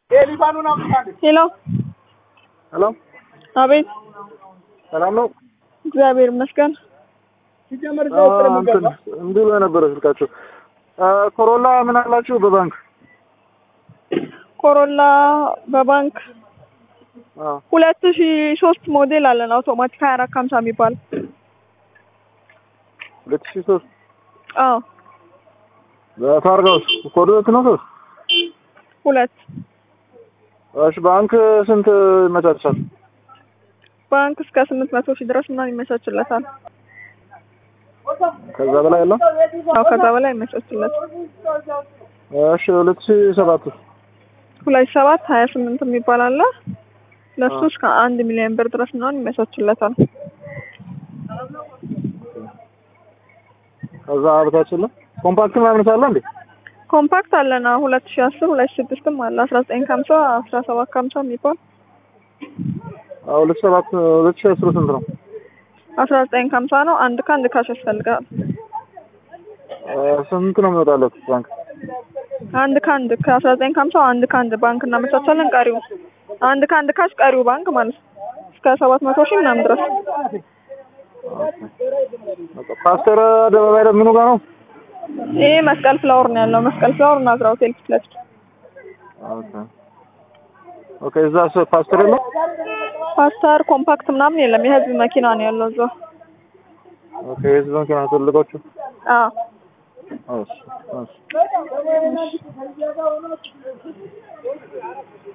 ሄሎ ሄሎ አቤት ሰላም ነው? እግዚአብሔር ይመስገን እንትን እንዲህ ብሎ ነበረ ስልካቸው። ኮሮላ ምን አላችሁ በባንክ? ኮሮላ በባንክ አዎ ሁለት ሺ ሶስት ሞዴል አለን አውቶማቲክ ሀያ አራት ከሀምሳ የሚባል ሁለት ሺህ ሶስት አዎ በታርጋውስ ኮድ ሁለት ነው ሶስት ሁለት እሺ ባንክ ስንት ይመቻቻል? ባንክ እስከ ስምንት መቶ ሺህ ድረስ ምናምን ይመቻችለታል ከዛ በላይ ያለው አዎ ከዛ በላይ ይመቻችለታል እሺ ሁለት ሺህ ሰባት ሁለት ሺህ ሰባት ሀያ ስምንት የሚባል አለ ለሱ እስከ አንድ ሚሊዮን ብር ድረስ ምናምን ይመቻችለታል ከዛ በታች የለም ኮምፓክት ምናምን ሳለ እንዴ? ኮምፓክት አለና ሁለት ሺህ አስር ሁለት ሺህ ስድስትም አለ አስራ ዘጠኝ ከሀምሳ አስራ ሰባት ከሀምሳ የሚባል አዎ ሁለት ሺህ ሰባት ሁለት ሺህ አስሩ ስንት ነው? አስራ ዘጠኝ ከሀምሳ ነው አንድ ከአንድ ካሽ ያስፈልጋል ስንት ነው የሚወጣለት ባንክ? አንድ ከአንድ ከአስራ ዘጠኝ ከሀምሳ አንድ ከአንድ ባንክ እናመቻቻለን ቀሪው አንድ ከአንድ ካሽ ቀሪው ባንክ ማለት ነው እስከ ሰባት መቶ ሺህ ምናምን ድረስ ፓስተር አደባባይ ደግሞ ምኑ ጋር ነው? ይሄ መስቀል ፍላወር ነው ያለው መስቀል ፍላወር ናዝራ ሆቴል ፊት ለፊት ኦኬ ኦኬ እዛ ፓስተር የለም? ፓስተር ኮምፓክት ምናምን የለም የህዝብ መኪና ነው ያለው እዛ ኦኬ የህዝብ መኪና ትልቆቹ አዎ እሺ እሺ